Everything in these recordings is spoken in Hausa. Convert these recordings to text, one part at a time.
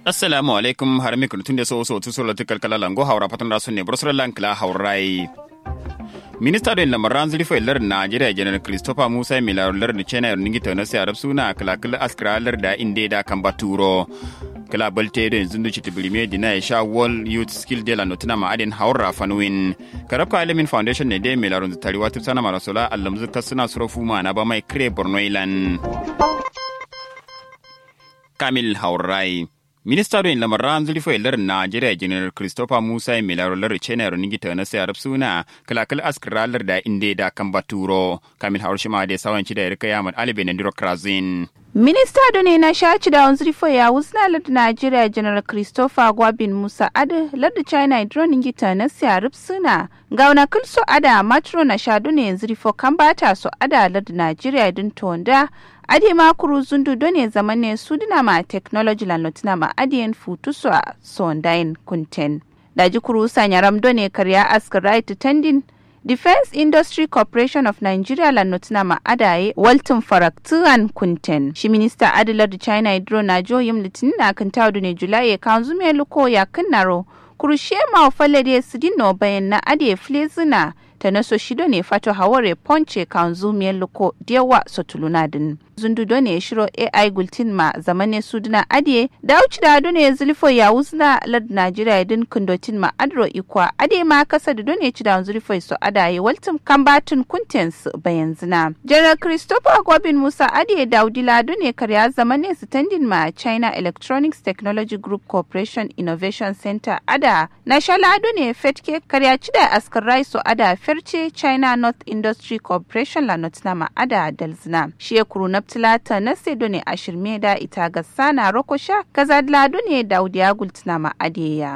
assalamu alaikum har mi kun tunde so so tu so latikal kala lango hawra patun rasu ne brosra lankla hawrai minista da lamaran zurfa ilar najeriya janar christopher musa milar lar da china ningi tana sai arab suna kalakal askralar da inde da kan baturo kala balte da yanzu duci tibirime dina ya sha wall youth skill de la notina ma adin haura fanwin karabka alimin foundation ne dai milarun tari wata sana marasola allamzu kasuna surofu ma na ba mai kire borno ilan kamil haurai minista don lamaran zulfa ilar najeriya janar christopher musa milaro lar chena ronigi ta na sayar suna kalakal askralar da inde da kan baturo kamil haushima da sawanci da yarka yaman alibe na krazin Minista ne na shaci da wanzu ya wusna lada Najeriya General Christopher Gwabin Musa Ade lada China droning gita na siyarif suna ga wani kulso ada matro na shadu ne yanzu rifo kan bata so ada lada Najeriya din tonda ade makuru zundu done zaman ne su dina ma technology la notina ma adiyan futu so sondain kunten. Daji kuru sanya ramdo ne karya askar right tendin Defense Industry Corporation of Nigeria la notina ma adaye Walton Faraktuan Kunten. Shi minista Adilar da China Hydro na joyim litinin na kan tawdu ne Julai kan zume luko ya kannaro. Kurushe ma falade su dino bayan na ade flezina ta naso shido ne fato haware ponce kan zume luko dewa sotulunadin. zundudo ne shiro AI gultin ma zamane suduna adiye da uci da ne zulfo ya wuzna lad Najeriya din kundotin ma adro ikwa ade ma kasa da done ci da zulfo so adaye waltum kambatun kuntens bayan zina. General Christopher Gobin Musa adiye Daudi Lado ne karya zamane standing ma China Electronics Technology Group Corporation Innovation Center ada na shalado ne fetke karya ci da askarai so ada ferce China North Industry Corporation la notna ma ada dalzina. Shi ya kuru na tilata na sedo ne a shirme da ita ga sana rokosha kaza lado ne daudiya gultuna ma adeya.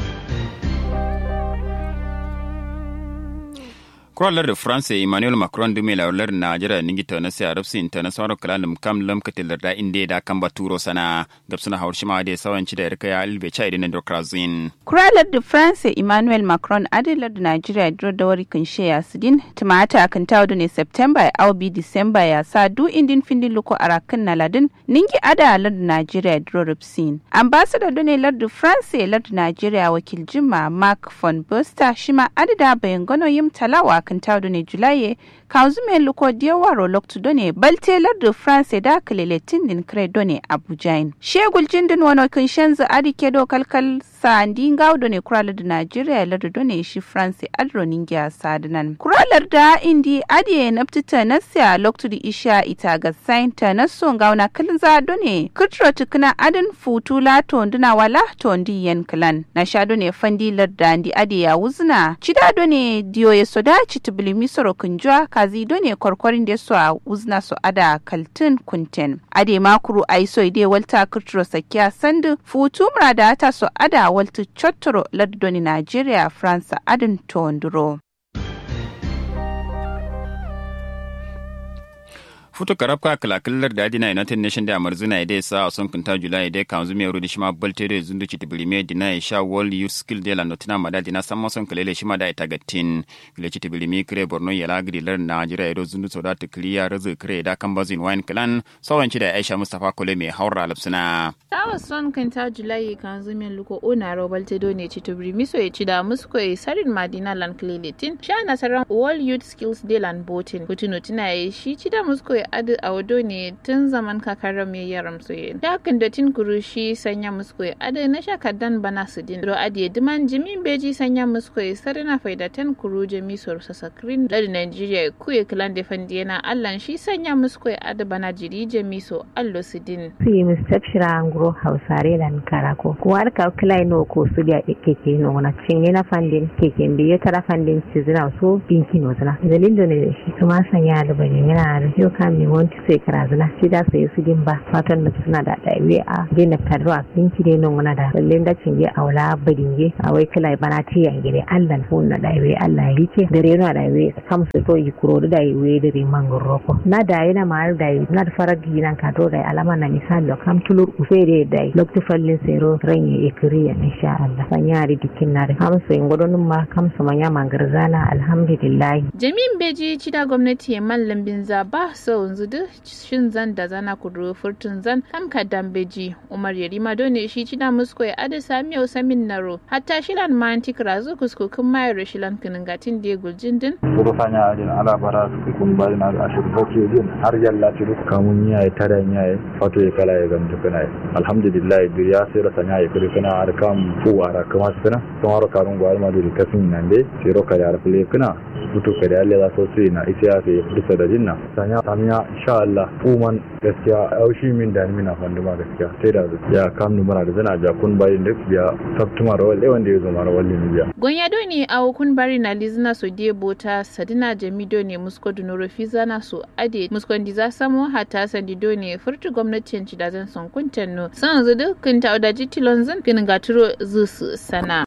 kuralar da france emmanuel macron dume laular najeriya ningi ta na sayar rafsi ta na sauran kalalum kam lam katilar da inda da kan baturo sana gabsuna hawar shima da sawanci da yarka ya albe cha idan da krazin kuralar da france emmanuel macron adilar da najeriya duro da wari kan sheya sidin tumata kan tawo ne september ya aubi december ya sa du indin findin luko arakan na ladin ningi ada lar da najeriya duro rafsin ambassador done lar da france lar da najeriya wakil jima mark von buster shima adida bayan gano yim talawa kan tawdo ne julaye kanzu men luko diawaro loktu done balte lardu france da kalele tindin kre done abujain shegul jindin wano kan shanzu adi kedo kalkal sandi ngawdo ne kuralar da nigeria lardu done shi france adro ningia sadinan kuralar da indi adi naptita nasya loktu di isha ita ga sainta naso ngawna kalza done kutro tukuna adin futu la tonduna wala tondi yen klan na sha done fandi larda andi adi ya wuzna chida done diyo ya soda chitubili misoro kunjwa kazi done korkorin da su a uzna su ada kaltin kunten ade makuru aiso ide walta kutro sakiya sandu futu murada ta su ada walta chottoro lardoni nigeria france adin tonduro futo karabka kalakallar da adina united nation da amarzuna ide sa a son kunta julai ide kan zumi yaro da shima balte da zundu ci tibirime dina ya sha world youth skill de la notina mada dina san mason kalele shima da ita gatin kile ci tibirime kire borno ya lagri lar najeriya ido zundu soda ta kliya razu kire da kan bazin wine clan sawanci da aisha mustafa kole mai haura lapsuna tawa son kunta julai kan zumi luko ona ro balte do ne ci tibirime so ya ci da musko ya sarin madina lan kleletin sha nasaran world youth skills de lan botin kutuno tina ya shi ci da musko ya adu a wado ne tun zaman kakarar mai yaram soye da hakan da tin kurushi sanya musko ya adu na shakadan bana su din ro adiye diman jimin beji sanya musko ya sarina faidatan kuru jami sor sasakrin ladi nigeria ku ya kilan da fandi yana allan shi sanya musko ya adu bana jiri jami so allo su din su yi mustapshira nguro hausare da karako kuwar ka kilai no ko su da keke no na cinye na fandin keke biye tara fandin ci zina so binki no zina dalilin da ne shi kuma sanya da bane yana da yau kan mai wanti sai karazana shi da sai su din ba fatan da suna da daiwe a dina kadro binki ne non wana da lallin da cinye a wala badinge a wai kilai bana ti ya gire Allah ko na daiwe Allah ya rike dare na daiwe kam su to yi kuro da daiwe dare mangoro ko na da yana ma da na da faragi nan ka to da alama na misali kam tulur ufere da lokti fallin sero ranye ikriya insha Allah sanyari dikin na da kam su ingodon ma kam su manya mangarzana alhamdulillah jami'in beji cida gwamnati ya mallam bin zaba sau wanzu duk shin zan da zana kuduro furtun zan hamka dambeji umar yarima done shi cida musko ya adi samiyo samin naro hatta shilan manti krazu kuskukun mayar shilan kiningatin da guljin din Buru sanya ajin ala bara su kun bari na ashir bace din har yalla ci duk kamun yayi tare yayi fato ya kala ya gamta kana alhamdulillah duriya sai da sanya ya kuri kana har kam fu ara kama sana don har karun gwal ma duri kasin nan dai sai ro kare har fule kana butu kare Allah za so su na ita ya sai bisa da jinna sanya sanya insha Allah fu man gaskiya aushi min da mina fanduma gaskiya sai da ya kam numara da zana ja kun bari duk biya sabtuma rawal dai wanda ya zo mara wallin biya gonya do ne a kun bari na lizna so die bota sadina jamido ne musko dunoro fizana so ade muskon diza samo hata sandido ne furtu gwamnatin ci da zan son kuntan no san zu dukkan ta da jitilon zan kin gaturo zusu sana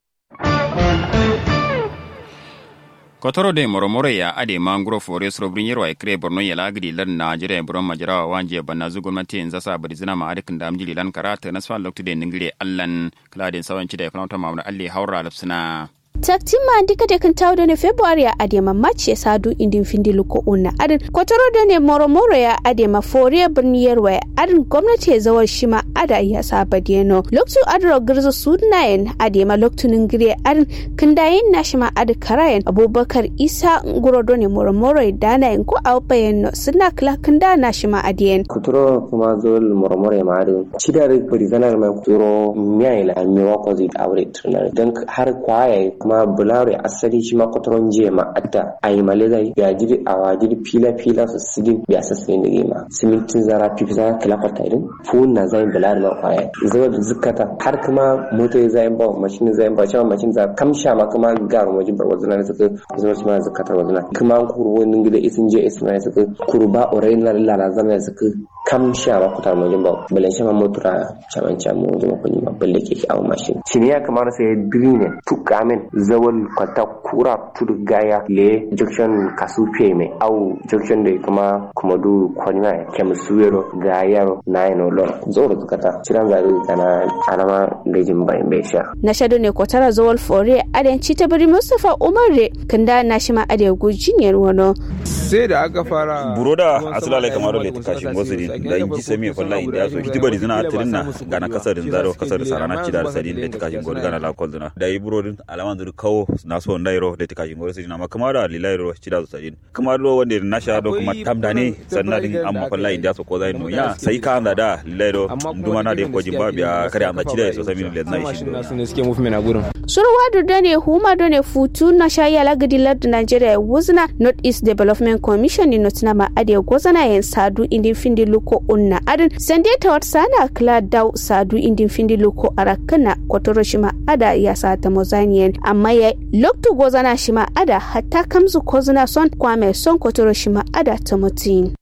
kotoro de moromoro ya ade mangro fore sro brinyero ay kre borno ya lagdi lan najere buron majara wanje banna zu gwamnati in zasa bari zina ma adikin da amjili lan karata na sfa lokti de ningire allan kladin sawanci da fanauta mamna alli haura lafsina taktin ma ndika de kan tawdo ne february ya adema match ya sadu indin findi luko unna adin kotoro da ne moro moro ya adema foriya birni yarwa ya adin gwamnati ya zawar shima ada ya saba deno loktu adro girzo sunayen adema loktunin gire adin kindayin na shima adi karayen abubakar isa nguro do ne moro moro ya dana yin ko awpayen no suna kila kinda na shima adiyen kuturo kuma zol moro moro ya ma'adin cidar barizanar mai kuturo miyayi la mewa ko zai aure tunar don har kwaya kuma bulare asali shi ma kwataron jiya ma adda a yi male zai ya jiri a wajiri fila fila su sidi biya sassa yin da gima simintin zara fifi zara kila kwata irin fun na zai bulare ma kwaya zama da zukata har kuma mota ya zai ba mashin zai ba cewa mashin za kamsha ma kuma garu wajen bar wazuna ne suka zama shi ma zukatar wazuna kuma an kuru wani gida isin je isin ne suka kuru ba orai na lalala zama suka kamsha ma kutar wajen ba balan shi ma motura caman caman wajen makwani ma balle ke awon mashin shi ne ya kamata sai dirine tukamin zawal kwata kura tudu gaya le junction kasu mai au junction da kuma kuma du kwanya kem suwero gayaro na yano lon zoro tukata ciran zari kana alama lejin bayan bai sha na shado ne kotara zawal fore adan ta bari mustafa umar re kanda na shi ma ade gujiniyar wano sai da aka fara buroda asulale kamar le kashi ngosiri da inji semi falla inda yaso hiti bari zina tirinna gana kasarin zaro kasar sarana cidar sadin le kashi ngor gana la kolduna da yi burodin alaman zuru kawo na so ndairo le kashi ngor sidina ma kamar da lilairo cidar sadin kamar do wanda na sha do kuma tamdane sannan din amma falla inda yaso ko zai no ya sai ka anda da lilairo nduma na de ko jimba biya kare anda cidar so sami le na shi do ne suke movement a gurin surwa da ne huma do ne futu na sha ya lagadi lardu Nigeria wuzna North East Development Commission ni notina ma ade gozana yen sadu indin findi luko unna adin sande ta wat sana kla daw sadu indin findi luko arakana kotoro shima ada ya sa ta mozanien amma ya loktu gozana shima ada hatta kamzu kozuna son kwame son kotoro shima ada ta mutin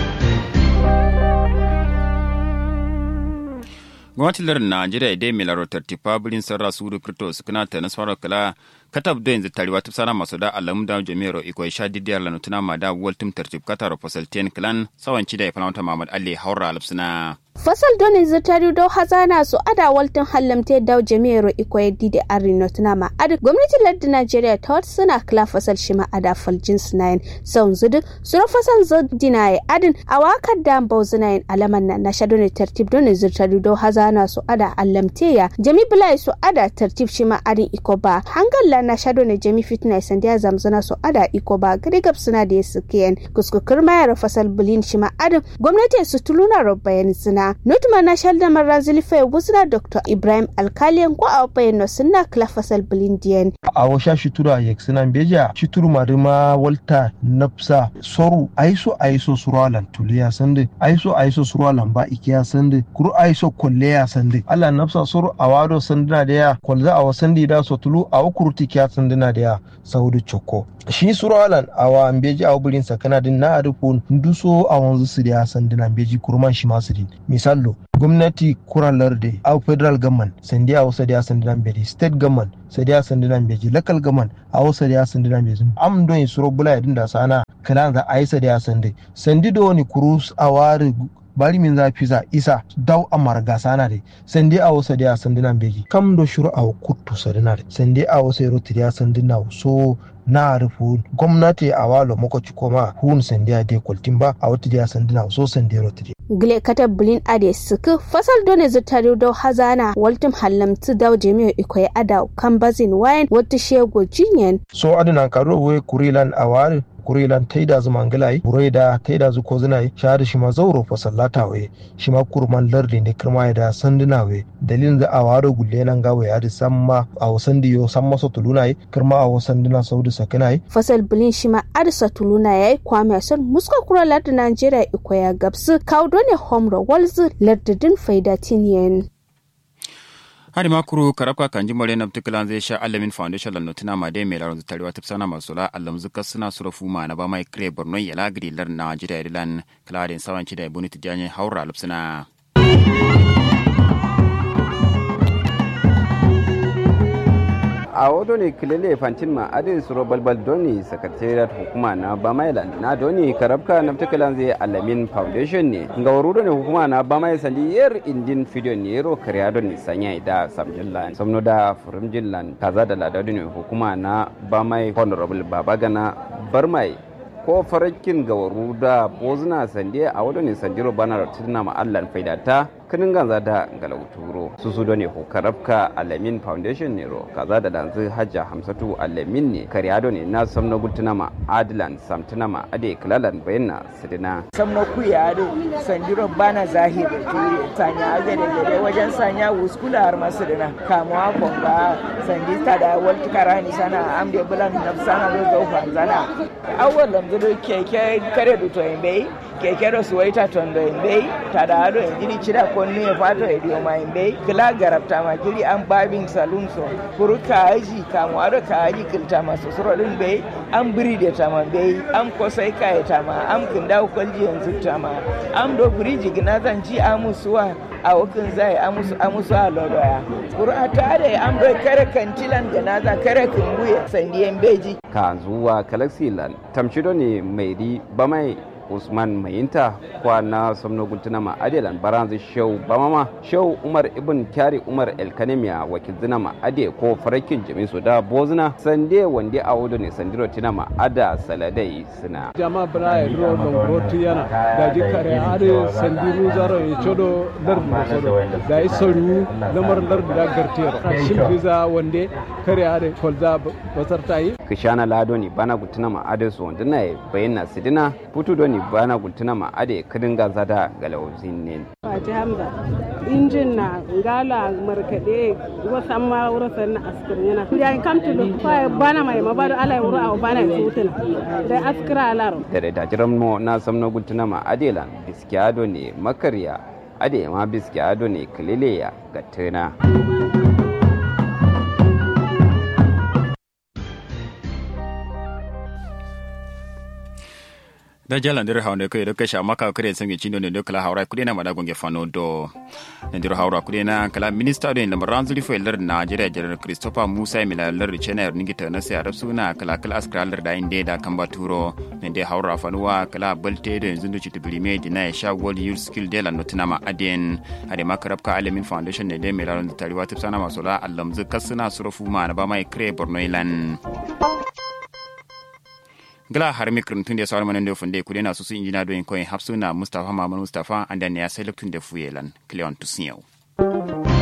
gwamnatin lardin najeriya dai mai larotar tifa birin sarra su da kirto su kana ta nasarar kala katab da yanzu tariwa ta sana masu da alamu da jami'ar iko sha didiyar lanutuna ma da waltum tartib katar fasal ten clan sawanci da ya fanauta mamad ali haura alapsuna fasal doni zirtari do hazana su ada waltin hallamte daw jami'ar iko yaddi da arino tuna ma ada gwamnatin lardin najeriya ta wata suna kila fasal shi ma ada faljin sinayin saun zudu sura fasal zodina ya adin a wakar da bau zinayin alaman na na shadoni tartib doni zirtari do hazana su ada allamte ya jami bilai su ada tartib shi ma adin iko ba hangalla na shadoni jami fitna sandiya zamzana su ada iko ba gari gab suna da ya sukiyan kuskukur mayar fasal bulin shi ma adin gwamnati su tuluna rabbayan suna nutma na shalda marra zilifa wuzna dr ibrahim alkaliyan ko a bayan sunna kla fasal bilindiyan a washa shitura ya suna beja shituru marima walta nafsa soru aiso aiso suralan tuliya sande aiso aiso suralan ba ikiya sande kuru aiso kolleya sande ala nafsa soru a wado sandina da ya kolza a wasandi da so tulu a wakuruti kiya sandina da ya saudu choko shi suralan a wa beji a wuburin sakana din na arifun nduso a wanzu su da ya sandina beji kurman shi masu din misallo gwamnati kuralar da a federal government sandi a wasu da ya sandi nan beji state government sadi a sandi nan beji local government a wasu da ya sandi nan beji am don suro bula ya dinda sana kala za a yi sadi a sandi sandi da wani kurus a wari bari min za fiza isa daw amar gasana de sende a wasa dia sandina begi kam do shuru a kuttu sadina de sende a wasa ro tiya sandina so na rufu gwamnati a walo makoci koma hun sende a de koltimba a wata dia sandina so sende ro tiya gile kata bulin ade suku fasal done zutari do hazana waltum hallamtu daw jami'o ikoy ada kambazin wayan wata shego jinyen so adina karo we kurilan awari kurilan taida zu mangalai buraida taida zu kozinai shahada shi ma zauro fa sallata we shi ma kurman lardi ne kirma da sanduna we dalilin da a waro gulle nan gawe ya da samma a wasan diyo samma so tulunai kirma a wasan dina saudi sakinai fasal bulin shi ma adisa tuluna yayi kwame son muska kura lardi najeriya ikoya gabsu kaudo ne homro walzu lardidin faida tiniyen hari makuru karabka kanji mare na particular zai sha alamin foundation lan notina ma dai mai laron tarewa tafsana masula allam zuka suna surafu ma na ba mai kre borno ya lagri lar na jida ilan kladin sawanci da ibuni tijanye haura lupsuna a wato ne kilele fantin ma adin suro balbal doni secretariat hukuma na bamailan na doni karabka na particular zai alamin foundation ne ga wuru ne hukuma na bamai sali yer indin video ne yero kariya doni sanya da samjillan samno da furimjillan kaza da ladadu ne hukuma na bamai honorable babagana barmai ko farakin gawaru da bozuna sande a wadda ne sandiro bana da ma allan faidata kinin ganza da galauturo su su ne ko karabka alamin foundation ne ro kaza da danzu hajja hamsatu alamin ne kariado ne na samna gultuna ma adilan samtuna ma ade klalan bayyana sidina samna kuya ade sandiro bana zahir turi sanya agade gade wajen sanya wuskula har masidina kamuwa konga sandi da walti karani sana amde bulan nafsana do zaufa zana awwal lamzuru keke kare duto bai keke do suwaita tondo bai tada ado injini chida konnu e fato e dio ma bai kila garabta ma jiri an babin saloon so kuru kaji kamu ado kaji kilta ma sosoro din bai an biri da tama bai an kosai kai tama an kinda kwalji yanzu tama an do biriji gina zan ji amusuwa a wakin zai amusu amusu a lodoya kuru a tare an bai kare kantilan gana za kare kumbuye sandiyan beji ka zuwa kalaxilan tamshido ne mai ri bamai usman mayinta kwa na samno gultuna ma adelan baranzu shau bamama shau umar ibn kyari umar elkanemiya wakil zina ma ade ko farakin jami su da bozuna sande wande a wudu ne sandiro tina ma ada saladai suna jama bra e ro no roti yana da ji kare ade sandiru zaro e chodo lar mo sodo da i soru lamar lar da gartero shin biza wande kare ade kolza basartai kishana lado ni bana gultuna ma ade su wanda na bayyana sidina putu doni bana gultuna ma ade kadin gaza da galauzin ne Fati Hamza injin na ngala markade wasan ma wurasan na askir yana ya kam tulu fa bana mai mabado ala wura au bana sutuna da askira alaro da da jiran mo na samno gultuna ma adelan biskiado ne makarya ade ma biskiado ne kilileya ga tuna da jalan dir hawnde ko do kesha maka kare sangi chindo ne do kala hawra kudi na mada gonge fano do ne dir hawra kudi na kala minister do ne ranzuli fo ler Nigeria general Christopher Musa mila ler chena ningi ta na sai suna kala kala askra ler da inde da kamba turo ne de hawra fanuwa kala balte do yanzu do chitu bilime di na sha world youth skill de la notina ma aden ade makarab ka alamin foundation ne de mila ran tariwa tipsana masola allam zakasuna surufu ma na ba mai kre borno ilan gala har mikrin tun da sauran manan da funde kudi na susu injina doyin koyin hapsuna mustafa mamman mustafa an da ne ya sai luktun da fuyelan cleon tusinyau